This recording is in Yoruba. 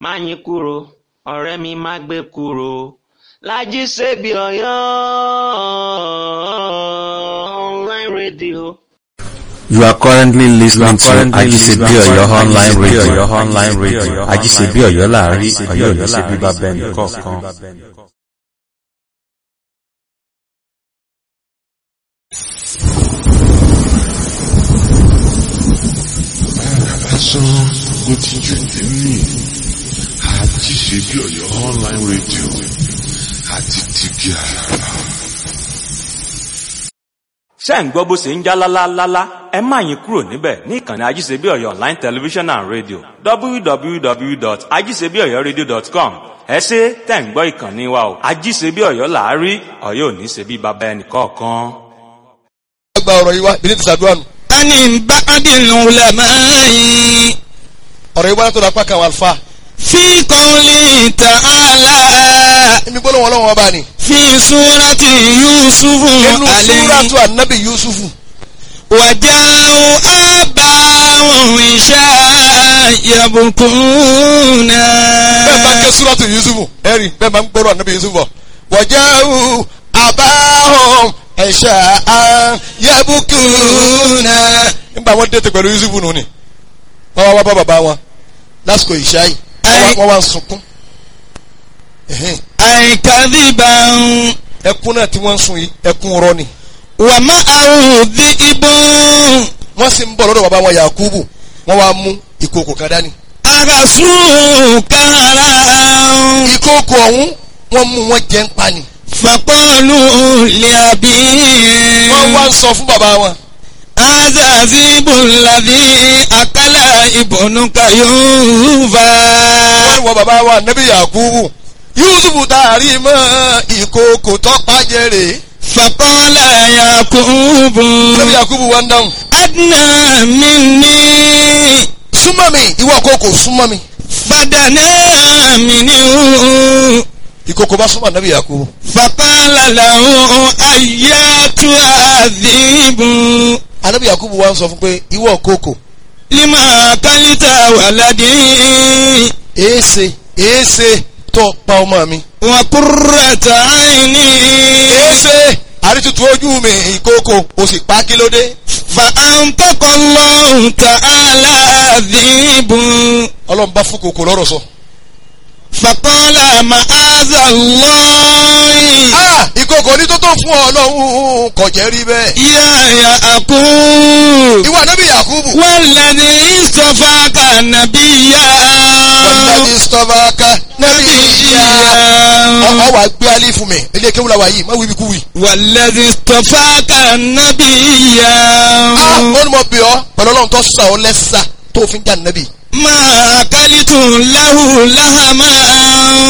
Máyìnkúrò ọ̀rẹ́ mi má gbé kúrò Lájí Sèbí Ọ̀yọ́ online radio. You are currently listening to Ajisebi Oyo online radio. online radio. Ajisebi Oyo láàrin Oyo ní ṣe bíbá bẹ́ẹ̀ nìkọ̀ọ̀kan. lásán ló ti jù nínú àti ṣe bí Ọ̀yọ́ online radio àti tìbí àràrà. ṣé ń gbọ́ bó ṣe ń já lálálálá ẹ má yín kúrò níbẹ̀ ní ìkànnì ajíṣebí ọ̀yọ́ online television and radio www.ajíṣebíọ̀yọ́radio.com ẹ ṣe tẹ̀ ń gbọ́ ìkànnì wa o ajíṣebí ọ̀yọ́ làárí ọ̀yọ́ ò ní ṣe bí baba ẹnì kọ̀ọ̀kan. gba ọ̀rọ̀ yìí wá bí ní ti sàdúrà nù. ani ba'dil ulama'i ọ̀rọ̀ yìí wá látọ̀dọ̀ apá kan àwọn àlùfáà. fi qawli ta'ala ibi gbọ́dọ̀ wọn lọ́wọ́ ọba ni. fi surati yusufu inú alayhi súrátù ànábì yusufu. waja'u abahum isha yabkuna. bẹ́ẹ̀ bá ń ké súrátù yusufu ẹ̀rí bẹ́ẹ̀ bá ń gbọ́dọ̀ ànábì yusufu bọ̀. waja'u abahum isha yabkuna. nígbà wọn dẹ́tẹ̀ pẹ̀lú yusufu nù ni. wọ́n wá wá bá bàbá wọn lásìkò ìṣá yìí wọ́n wá- wọ́n wá ń sunkún. Ẹ̀hẹ́n. ay kadhiban ẹkún náà tí wọ́n ń sun yìí ẹkún rọ́ ni. wa ma'ahu dhi'bun wọ́n sì ń bọ̀ lọ́dọ̀ bàbá wọn yakubu wọ́n wá mú ìkòkò kan dání. agasu karan. ìkòkò ọ̀hún wọ́n mú wọn jẹ́ ń pa ni. faqalu li abihim. wọ́n wá ń sọ fún bàbá wọn. هذا ذيب الذي أكل ابنك يوفا wọ́n ní wọ́n bàbá wa nẹ́bí yakubu yusufu taari mọ́ ìkòkò tọ́pá jẹ́rè. فقال يعقوب nẹ́bí yakubu wá ń dáhùn. أدنى مني súnmọ́ mi ìwọ kòkò súnmọ́ mi. فدنا منه ìkòkò bá súnmọ́ nẹ́bí yakubu. فقال له أياتها الذئب anẹ́bí yakubu wá ń sọ fún pé ìwọ kòkò لما أكلت ولدي èése èése tó pa ọmọ mi. وقرة عيني èése àrítutù ojú mi ìkòkò o sì pa kí ló dé. فأنطق الله تعالى الذئب ọlọ́run bá fún kòkò lọ́rọ̀ sọ. فقال معاذ الله ah ìkòkò ní tó tó fún ọ lọ́hùn kò jẹ́ rí bẹ́ẹ̀. يا يعقوب ìwọ ànábì yakubu. والذي اصطفاك نبيا wàlúùdàbí sọ́fàkà nẹ́bí ìyá. نبيا ọ wà gbé alẹ́ fún mi ilé kéwúlà wà yìí má wíbi kú wì. والذي اصطفاك نبيا ah ó ní mo bì ọ́ pẹ̀lú ọlọ́run tó sà ọ́ lẹ́sà tó fi ń jà nẹ́bí. ما أكلت له لهما